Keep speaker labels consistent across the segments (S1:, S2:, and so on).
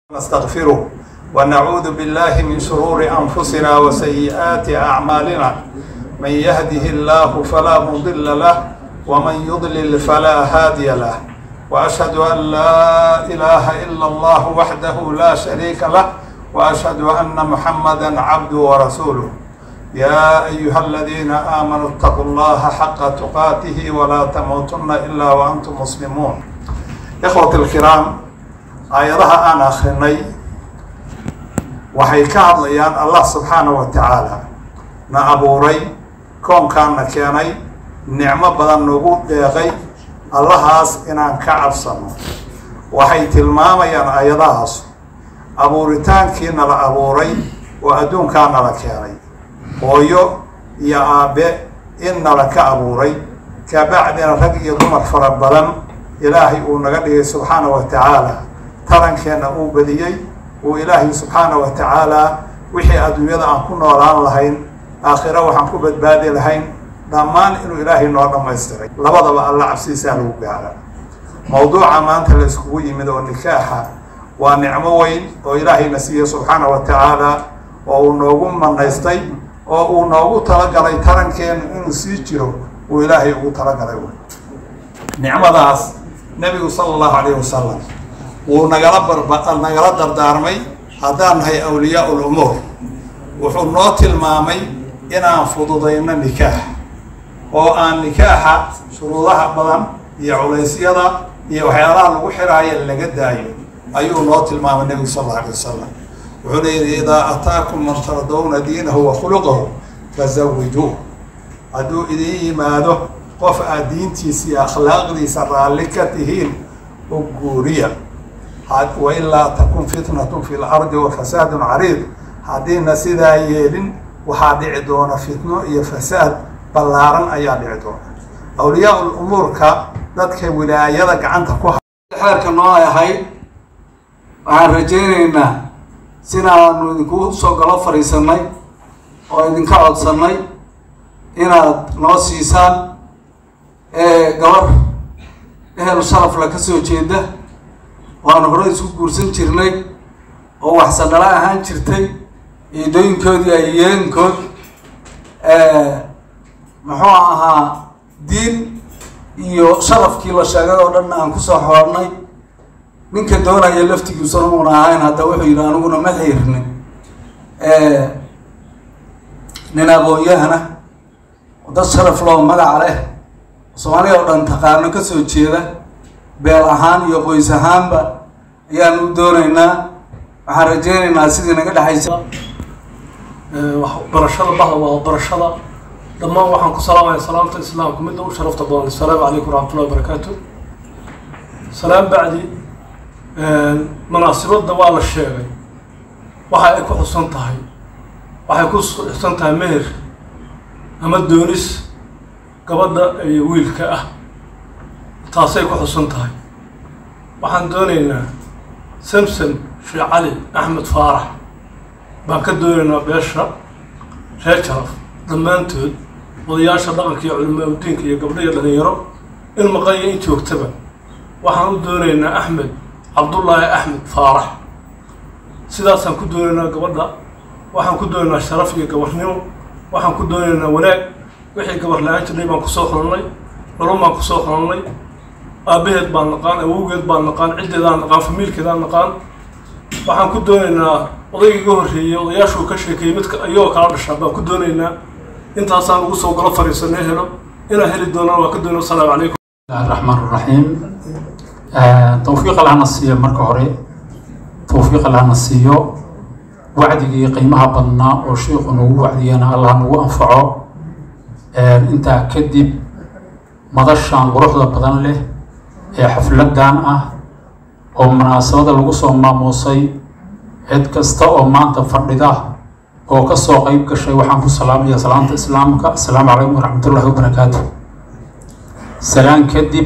S1: نستغفره ونعوذ بالله من شرور أنفسنا وسيئات أعمالنا من يهده الله فلا مضل له ومن يضلل فلا هادي له وأشهد أن لا إله إلا الله وحده لا شريك له وأشهد أن محمدا عبده ورسوله يا أيها الذين آمنوا اتقوا الله حق تقاته ولا تموتن إلا وأنتم مسلمون إخوة الكرام aayadaha aan akrinay waxay ka hadlayaan allah subxaana wa tacaala na abuuray koonkaanna keenay nicmo badan nagu deeqay allahaas inaan ka cabsano waxay tilmaamayaan aayadahaas abuuritaankii nala abuuray oo adduunkaa nala keenay hooyo iyo aabe in nala ka abuuray kabacdina rag iyo dumar fara badan ilaahay uu naga dhigay subxaana wa tacaala tarankeenna uu badiyey uu ilaahay subxaana wa tacaala wixii adduunyada aan ku noolaan lahayn aakhiro waxaan ku badbaadi lahayn dhammaan inuu ilaahay noo dhammaystiray labadaba alla cabsiisaa lagu gaara mawduuca maanta la iskugu yimid oo nikaaxa waa nicmo weyn oo ilaahayna siiye subxaana wa tacaala oo uu noogu manaystay oo uu noogu talagalay tarankeenu inuu sii jiro uu ilaahay ugu talagalay wey nicmadaas nebigu sala allahu calayhi wasalam wuu nagala barba nagala dardaarmay haddaan nahay awliyaa ul umuur wuxuu noo tilmaamay inaan fududayno nikaax oo aan nikaaxa shuruudaha badan iyo culaysyada iyo waxyaalaha lagu xiraayo laga daayo ayuu noo tilmaamay nebigu sal alla alay wasalam wuxuuna yidhi idaa ataakum man tardawna diinahu wa khuluqahu fazawijuuh hadduu idin yimaado qof aad diintiisa iyo akhlaaqdiisa raalli ka tihiin u guuriya wailaa takun fitnatun fi lardi wa fasaadun cariid haddiina sidaa yeelin waxaa dhici doona fitno iyo fasaad ballaaran ayaa dhici doona awliyaa ul umuurka dadka wilaayada gacanta ku
S2: xeerka noo ahayd waxaan rajaynaynaa sinaanu idinku soo galo fadhiisanay oo idinka codsannay inaad noo siisaan gabar ehel sharafla ka soo jeeda waanu hore isku guursan jirnay oo waxsadhala ahaan jirtay ciidooyinkoodii ayeenkood muxuu ahaa diin iyo sharafkii la sheegay oo dhan aan kusoo xoornay ninka doonaya laftigiisuna uuna ahayn hadda wuxuu yidhi aniguna ma xiirnin nin aqoon-yahana dad sharaf loo magaca leh soomaaliya oo dhan taqaano kasoo jeeda beel ahaan iyo qoys ahaanba ayaan u doonaynaa waxaan rajaynaynaa sidii naga dhexaysa
S3: barashada bahda waa barashada dhammaan waxaan ku salaamaya salaamta islaamka midda u sharafta badan assalaamu calaykum waraxmatullahi wabarakaatu salaam bacdi munaasibadda waa la sheegay waxa ay ku xusan tahay waxay ku xusan tahay meher ama doonis gabadha iyo wiilka ah taasay ku xusan tahay waxaan doonaynaa samsom sheekh cali axmed faarax baan ka doonaynaa beesha reer jaraf dhammaantood odayaasha dhaqanka iyo culimaa udiinka iyo gabdho iyo dhalinyaro in maqanya in joogtaba waxaan u doonaynaa axmed cabdullaahi axmed faarax sidaasaan ku doonaynaa gabadha waxaan ku doonaynaa sharaf iyo gabarnimo waxaan ku doonaynaa wanaag wixii gabar la-aan jirnay baan kusoo xulannay culum baan kusoo xulannay aabaheed baan naqaan awowgeed baan naqaan ciddeedaan naqaan famiilkeedaan naqaan waxaan ku doonaynaa odaygii iga horreeyey odayaashuu ka sheekeeyey midka iyagoo kala dhashaa baan ku doonaynaa intaasaan ugu soo galo fariisanee helo inaan heli doonaan waa ka doonay wasalaamu calaykum
S4: bismillahi raxmaan raxiim tawfiiq allahna siiyo marka hore tawfiiq allahna siiyo wacdigii qiimaha badnaa oo sheikhu nagu wacdiyana allah nagu anfaco intaa kadib madashan quruxda badan leh ee xafladan ah oo munaasabada lagu soo maamuusay cid kasta oo maanta fadhida oo ka soo qeyb gashay waxaan ku salaamaya salaamta islaamka assalaamu calaykum waraxmatullahi wabarakaatu salaan kadib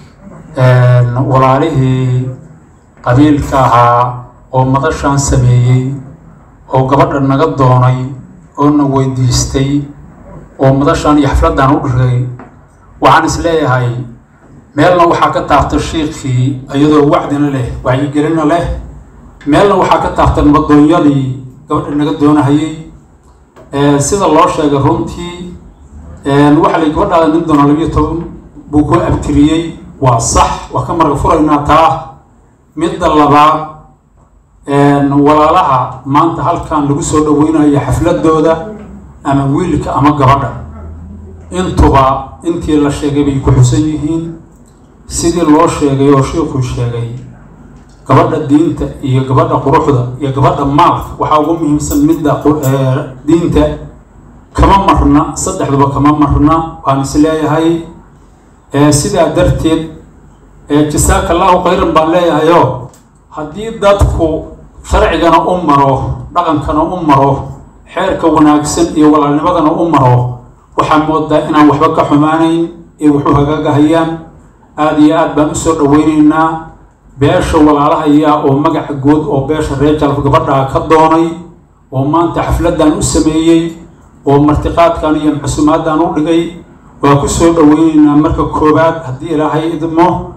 S4: walaalihii qabiilka ahaa oo madashan sameeyey oo gabadha naga doonay oo na weydiistay oo madashan iyo xafladan u dhigay waxaan is leeyahay meelna waxaa ka taabta shiikii iyadoo wacdina leh wacyigelina leh meelna waxaa ka taabtay nabadoonyadii gabadha naga doonahayay sida loo sheegay runtii waxaa la gabadhaada nin doona labiyo toban buu ku abtiriyey waa sax waa ka marga furaynaa taa midda labaad walaalaha maanta halkan lagu soo dhaweynayo xafladooda ama wiilka ama gabadha intuba intii la sheegay bay ku xusan yihiin sidii loo sheegay oo sheikuu sheegay gabadha diinta iyo gabadha quruxda iyo gabadha maalka waxaa ugu muhiimsan midda diinta kama marna saddexduba kama marna waan is leeyahay sidaa darteed jasaaka allahu khayran baan leeyahayo haddii dadku sharcigana u maro dhaqankana u maro xeerka wanaagsan iyo walaalnimadana u maro waxaa moodaa inaan waxba ka xumaanayn ee wuxuu hagaagahayaan aada iyo aad baan usoo dhaweyneynaa beesha walaalahayaa oo magaca good oo beesha reer jalf gabadhaa ka doonay oo maanta xafladan u sameeyey oo martiqaadkan iyo maxsuumaaddan u dhigay waa ku soo dhaweyneynaa marka koowaad haddii ilaahay idmo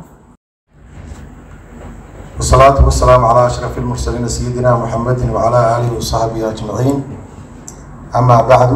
S5: والصلاة والسلام على أشرف المرسلين سيدنا محمد وعلى آله وصحبه أجمعين أما بعد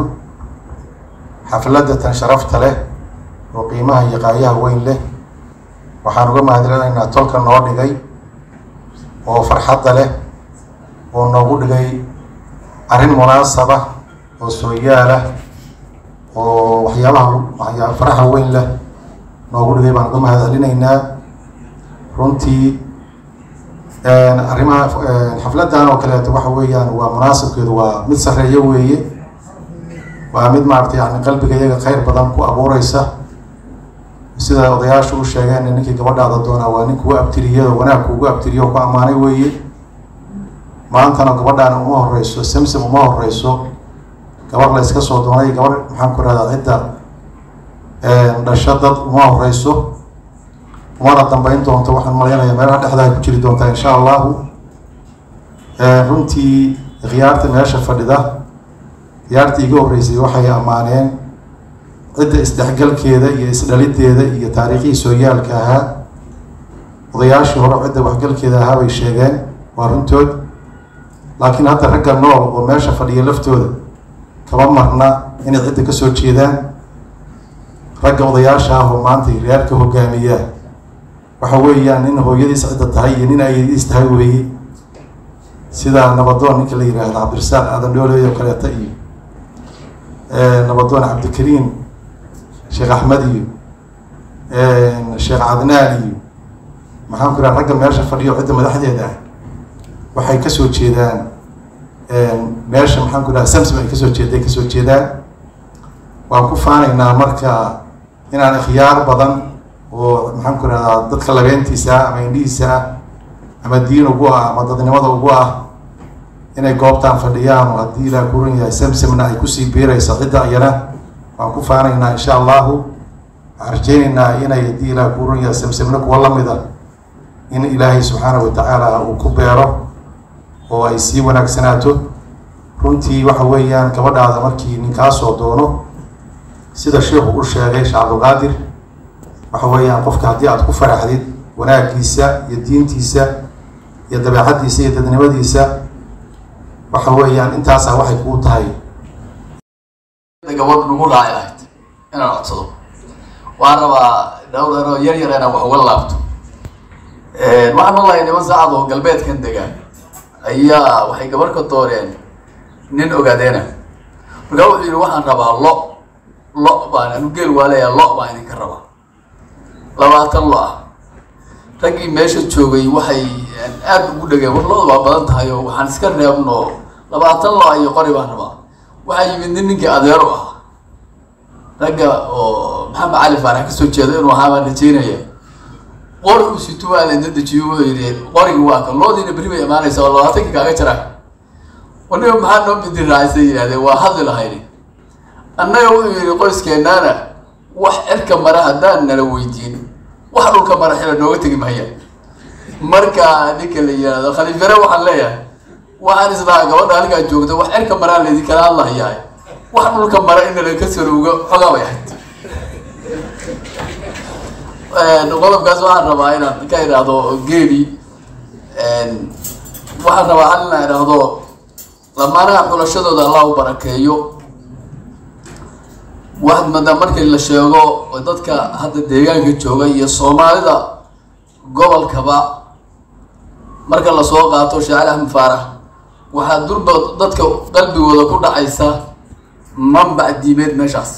S5: حفلة شرفت له وقيمها يقايها وين له waxaan uga mahadcelinaynaa tolka noo dhigay oo farxadda leh oo noogu dhigay arrin munaasaba oo sooyaalah oo waxyaabaha faraxa weyn leh noogu dhigay baan uga mahadcelinaynaa runtii arrimaha xafladan oo kaleeto waxa weeyaan waa munaasabkeedu waa mid sarreeyo weeye waa mid maaragtay yani qalbiga iyaga khayr badan ku abuureysa sida odayaashu u sheegeen ninkii gabadhaada doonaa waa nin kugu abtiriyado wanaag kuugu abtiriyo ku ammaanay weeye maantana gabadhaana uma horeyso samsam uma horeyso gabar la iska soo doonay gabar maxaan ku rahdaa cidda dhasho dad uma horeyso umana dambeyn doonto waxaan malaynayaa meelaha dhexdaa ku jiri doontaa insha allahu runtii khiyaarta meesha fadhida khiyaartii iga horreysay waxay ammaaneen cidda isdhexgalkeeda iyo isdhalideeda iyo taariikhihii sooyaalka ahaa odayaashii hore cidda waxgalkeeda ahaa bay sheegeen waa runtood laakiin hadda ragga nool oo meesha fadhiya laftooda kama marna inay cidda kasoo jeedaan ragga odayaasha ah oo maanta reerka hogaamiyaa waxa weeyaan nin hooyadiis cidda tahay iyo nin ayadiis tahay weeye sida nabadoon ninka la yihahdo cabdirasaaq aadan dhooley oo kaleeta iyo nabadoon cabdikariim sheekh axmed iyo sheekh cadnaan iyo maxaan ku raha ragga meesha fadhiyo cidda madaxdeeda ah waxay kasoo jeedaan meesha maxaan ku raha samsam ay kasoo jeeday kasoo jeedaan waan ku faanaynaa marka inaan ikhyaar badan oo maxaan ku rahdaa dadka labeentiisa ah ama indhihiisa ah ama diin ugu ah ama dadnimada ugu ah inay goobtaan fadhiyaan oo haddii ilaah kuran yahay samsamna ay kusii biirayso cidda iyana waan ku faanaynaa insha allahu waxaan rajeynaynaa inay haddii ilaah kuran yahay samsamna kuwa lamida in ilaahay subxaana wa tacaala uu ku beero oo ay sii wanaagsanaato runtii waxa weeyaan gabadhaada markii ninkaasoo doono sida sheikhu u sheegay sheekh cabdulqaadir waxa weeyaan qofka haddii aad ku faraxdid wanaagiisa iyo diintiisa iyo dabeecaddiisa iyo dadnimadiisa waxa weeyaan intaasaa waxay kuu tahay
S6: gabadh nagu raacay ahayd inaan codsado waxaan rabaa dhowr ero yar yar inaan wax uga laabto waxaan maqlahay niman saacad oo galbeedkan degaan ayaa waxay gabarh ka dooreen nin ogaadeena markaa wuxuu yidhi waxaan rabaa lo lo baan anu geel waa leeyaa lo baan idinka rabaa labaatan lo ah raggii meesha joogay waxay aada ugu dhegeen war lo-da waa badan tahay oo waxaan iska reebno labaatan lo iyo qori baan rabaa waxaa yimid nin ninkii adeer u ah ragga oo maxamed cali faarax kasoo jeedo inuu ahaa baan rajeynaya qori uu sito waa lainta dejiyo wuxuu yidhi qorigi waa kan loodiina berri bay imaanaysa oo labaatankii kaaga jara waniba maxaa noo bidi raacaysa yidhahdeen waa hadli lahayni annaga wuxuu yidhi qoyskeennaana wax cirka mara haddaan nala weydiin wax dhulka mara xila nooga tegi mahaya marka ninka la yihahdo khaliifare waxaan leeyahay waxaan isdhahaa gabadha halkaa joogta wax cirka maraa laydinkala hadlahayaa wax dhulka mara in nala ka sarowga xogaa bay ahayd qodobkaas waxaan rabaa inaan ka idhaahdo geeli waxaan rabaa hal inaa idhaahdo lamaanaha xulashadooda allah u barakeeyo waxaad moodaa markii la sheego dadka hadda deegaanka jooga iyo soomaalida gobolkaba marka lasoo qaato shaacir axmed faarax waxaa durba dadka qalbigooda ku dhacaysa manbac diimeed meeshaas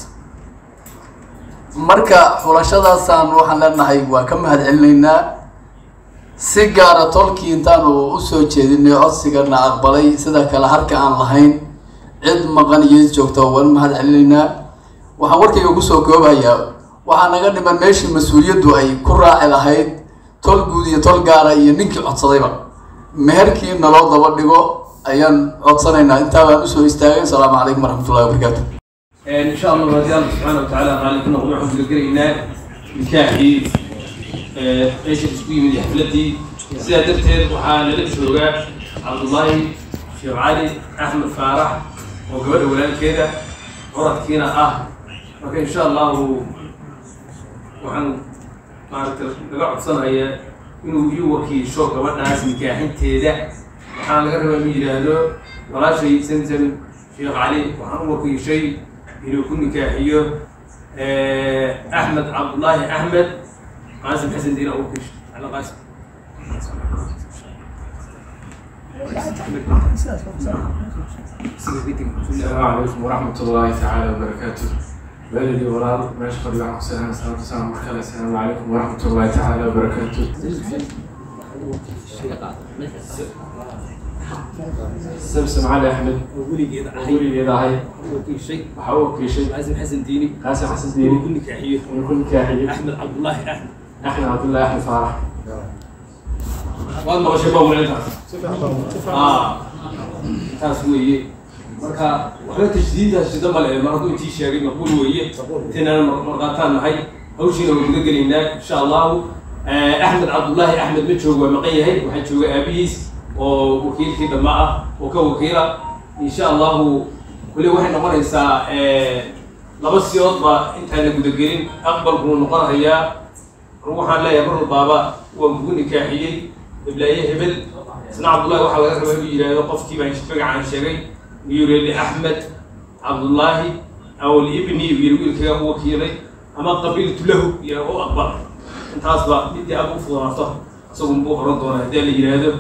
S6: marka xulashadaasaan waxaan leenahay waa ka mahad celinaynaa si gaara tolkii intaanu usoo jeedinay codsigana aqbalay sida kale harka aan lahayn cid maqan iyo is joogta waan mahad celinaynaa waxaan warkayga kusoo koobayaa waxaa naga dhiman meeshii mas-uuliyaddu ay ku raaci lahayd tol guud iyo tol gaara iyo ninkii codsadayba meherkii naloo daba dhigo ayaan codsanaynaa intaa baan usoo istaagay asalaamu calaykum waraxmatullahi wabarakaatu
S7: إن شاء الله رضي الله سبحانه وتعالى قال لكم نقول عبد القرينا نكاحي ايش تسوي من حفلتي سيدة درتين وحال للشوقة عبد الله شيخ علي احمد فارح وقبل ولاد كذا ورد كينا اه لكن ان شاء الله وعن maaragta laga codsanaya inuu ii wakiisho gabadhaas nikaaxinteeda waxaa laga rabaa inuu yidhaahdo walaashay samsam sheekh cali waxaan u wakiishay inuu ku nikaaxiyo axmed cabdullaahi axmed qaasim xasan diina u wakiishay ala qaasim
S8: السلام عليكم ورحمة الله تعالى وبركاته والدي ولال ماشي فضل عنكم سلام السلام السلام عليكم السلام عليكم ورحمة الله تعالى وبركاته سمسم علي أحمد
S7: weligeeda
S8: ولي إذا
S7: wakiishay
S8: وحاول كل شيء
S7: qaasim xasan diini
S8: قاسم حسن
S7: inuu
S8: ديني
S7: ku nikaaxiyo
S8: ويكون كاحي
S7: axmed cabdullaahi axmed
S8: أحمد عبد الله أحمد فرح
S7: waad maqashay baa walaintaas ah taas weeye marka waxba tajdiidaas sida male mar hadduu intii sheegay maqbuul weeye intaynaan marqaataan nahay hawshiina waa guda gelaynaa insha allahu axmed cabdullaahi axmed ma joogo waa maqan yahay waxaa jooga aabihiis oo wakiilkii dhamma ah oo ka wakiila insha allahu weli waxay noqonaysaa laba siyoodba intaan la gudagelin aqbalkuu noqonayaa waxaan leeyahay mar walbaaba waan kugu nikaaxiyey iblaaye hebel isna cabdullahi waxaa laga rabaa inuu yidhaahdo qofkii baan magacaan sheegay inuu yidhi axmed cabdullaahi aw libni yiri wiilkaga u wakiilay ama qabiltu lahu iyo u aqbal intaasba midii aad u fudaato isagun buu oran doonaa haddii la yidhaahdo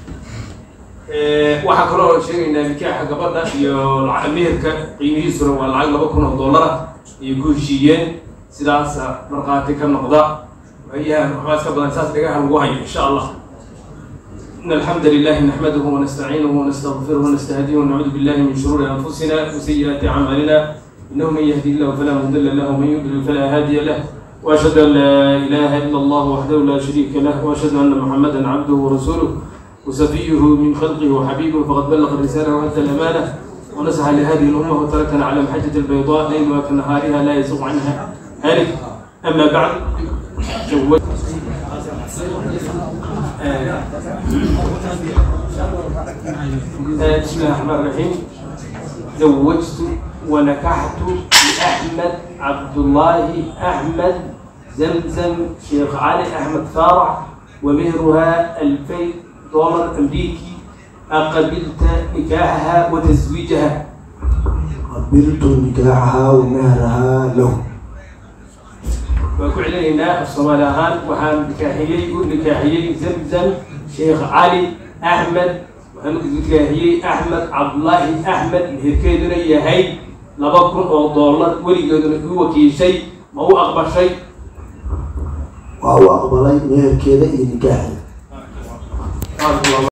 S7: waxaa kaloo sheegaynaa nikaaxa gabadha iyo lacag meherka qiimihiisuna waa lacag laba kun oo dollara ayay ku heshiiyeen sidaasa markhaati ka noqda waayahan waxbaa iska badan saas dhagaha lagu hayo insha allah إن الحمد لله نحمده ونستعينه ونستغفره ونستهديه ونعوذ بالله من شرور أنفسنا وسيئات أعمالنا إنه من يهدي الله فلا مضل له ومن يضلل فلا هادي له وأشهد أن لا إله إلا الله وحده لا شريك له وأشهد أن محمدا عبده ورسوله وسفيه من خلقه وحبيبه فقد بلغ الرسالة وأدى الأمانة ونصح لهذه الأمة وتركنا على المحجة البيضاء ليلها كنهارها لا يزوغ عنها هالك أما بعد جوز بسم الله الرحمن الرحيم زوجت ونكحت بأحمد عبد الله أحمد زمزم شيخ علي أحمد فارع ومهرها 2000 دولار أمريكي أقبلت نكاحها وتزويجها
S9: قبلت نكاحها ومهرها له
S7: وكعلينا الصومال أهان وحان نكاحيي نكاحيي زمزم شيخ علي أحمد وحان نكاحيي أحمد عبد الله أحمد مهركيدنا يهي لبكن أو دولار وليجدنا هو كي شيء ما هو أقبل شيء
S9: waa uu aqbalay meherkeeda iyo nikaaxeeda
S7: بارك الله